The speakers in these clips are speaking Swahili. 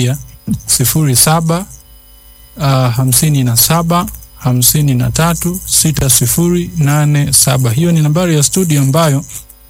sifuri saba uh, hamsini na saba hamsini na tatu sita sifuri nane saba. Hiyo ni nambari ya studio ambayo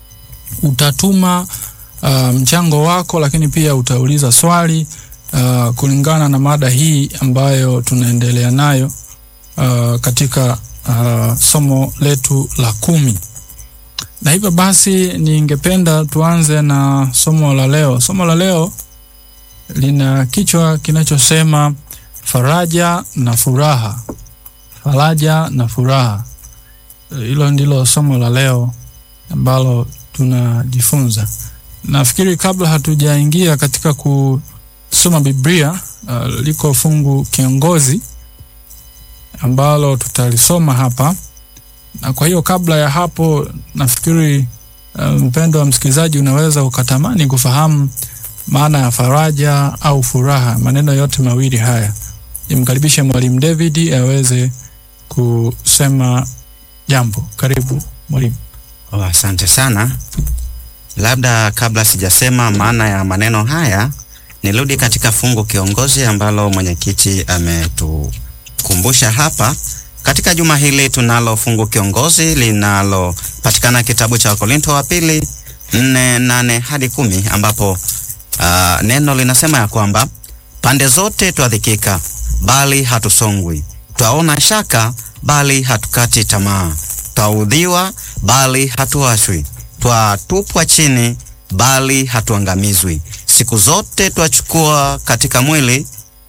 utatuma uh, mchango wako, lakini pia utauliza swali uh, kulingana na mada hii ambayo tunaendelea nayo uh, katika uh, somo letu la kumi. Na hivyo basi, ningependa tuanze na somo la leo. Somo la leo lina kichwa kinachosema faraja na furaha. Faraja na furaha, hilo ndilo somo la leo ambalo tunajifunza. Nafikiri kabla hatujaingia katika kusoma Biblia, uh, liko fungu kiongozi ambalo tutalisoma hapa, na kwa hiyo kabla ya hapo, nafikiri uh, mpendo wa msikilizaji, unaweza ukatamani kufahamu maana ya faraja au furaha, maneno yote mawili haya. Nimkaribishe Mwalimu David aweze kusema jambo. Karibu mwalimu. Oh, asante sana. Labda kabla sijasema maana ya maneno haya, nirudi katika fungu kiongozi ambalo mwenyekiti ametukumbusha hapa. Katika juma hili tunalo fungu kiongozi linalopatikana kitabu cha Wakorinto wa pili nne nane hadi kumi ambapo uh, neno linasema ya kwamba pande zote twadhikika, bali hatusongwi, twaona shaka, bali hatukati tamaa, twaudhiwa, bali hatuashwi, twatupwa chini, bali hatuangamizwi. Siku zote twachukua katika mwili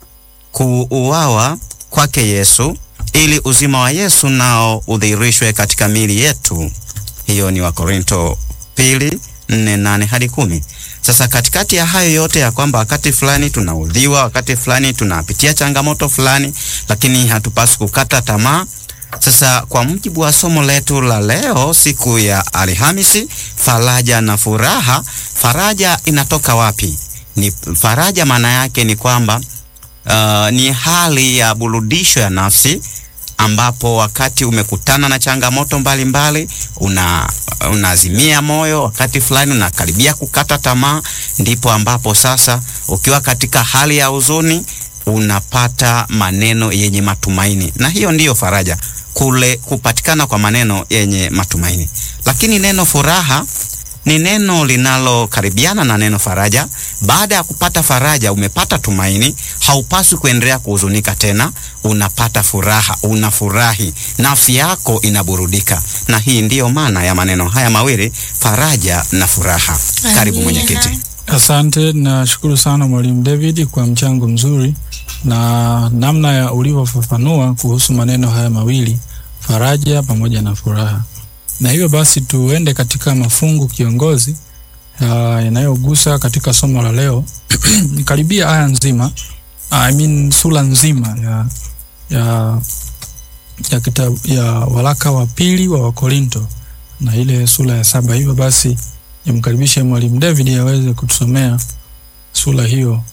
kuuawa kwake Yesu, ili uzima wa Yesu nao udhihirishwe katika miili yetu. Hiyo ni Wakorinto pili nne nane hadi kumi. Sasa katikati ya hayo yote ya kwamba wakati fulani tunaudhiwa, wakati fulani tunapitia changamoto fulani, lakini hatupaswi kukata tamaa. Sasa kwa mujibu wa somo letu la leo, siku ya Alhamisi, faraja na furaha. Faraja inatoka wapi? Ni faraja, maana yake ni kwamba uh, ni hali ya burudisho ya nafsi ambapo wakati umekutana na changamoto mbalimbali una unaazimia moyo, wakati fulani unakaribia kukata tamaa, ndipo ambapo sasa ukiwa katika hali ya huzuni unapata maneno yenye matumaini, na hiyo ndiyo faraja, kule kupatikana kwa maneno yenye matumaini. Lakini neno furaha ni neno linalokaribiana na neno faraja. Baada ya kupata faraja, umepata tumaini, haupaswi kuendelea kuhuzunika tena, unapata furaha, unafurahi, nafsi yako inaburudika. Na hii ndiyo maana ya maneno haya mawili, faraja na furaha. Karibu mwenyekiti. Asante, nashukuru sana Mwalimu David kwa mchango mzuri na namna ya ulivyofafanua kuhusu maneno haya mawili, faraja pamoja na furaha na hivyo basi tuende katika mafungu kiongozi yanayogusa katika somo la leo karibia aya nzima, I mean sura nzima ya, ya, ya, kitabu, ya waraka wa pili wa Wakorinto na ile sura ya saba. Hivyo basi nimkaribishe Mwalimu David aweze kutusomea sura hiyo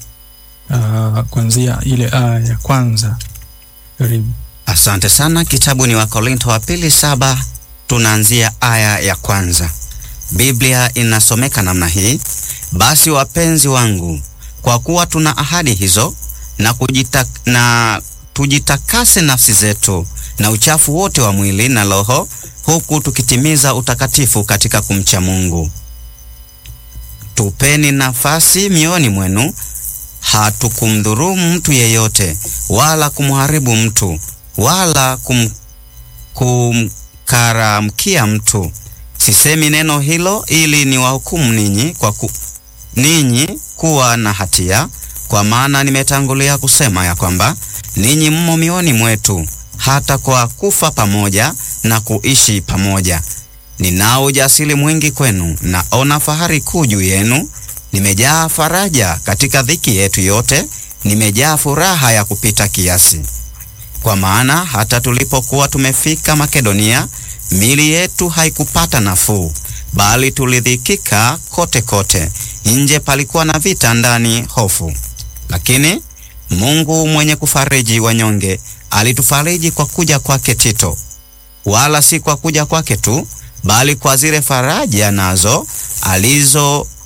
uh, kuanzia ile aya ya kwanza. Karibu. Asante sana. Kitabu ni Wakorinto wa pili saba tunaanzia aya ya kwanza. Biblia inasomeka namna hii: basi wapenzi wangu, kwa kuwa tuna ahadi hizo, na, kujita, na tujitakase nafsi zetu na uchafu wote wa mwili na roho, huku tukitimiza utakatifu katika kumcha Mungu. Tupeni nafasi mioyoni mwenu, hatukumdhurumu mtu yeyote, wala kumharibu mtu, wala kum, kum karamkia mtu. Sisemi neno hilo ili niwahukumu ninyi kwa ku, ninyi kuwa na hatia, kwa maana nimetangulia kusema ya kwamba ninyi mmo mioni mwetu, hata kwa kufa pamoja na kuishi pamoja. Ninao ujasiri mwingi kwenu, naona fahari kuu juu yenu. Nimejaa faraja katika dhiki yetu yote, nimejaa furaha ya kupita kiasi. Kwa maana hata tulipokuwa tumefika Makedonia, mili yetu haikupata nafuu, bali tulidhikika kote kote. Nje palikuwa na vita, ndani hofu. Lakini Mungu mwenye kufariji wanyonge alitufariji kwa kuja kwake Tito, wala si kwa kuja kwake tu, bali kwa zile faraja nazo alizo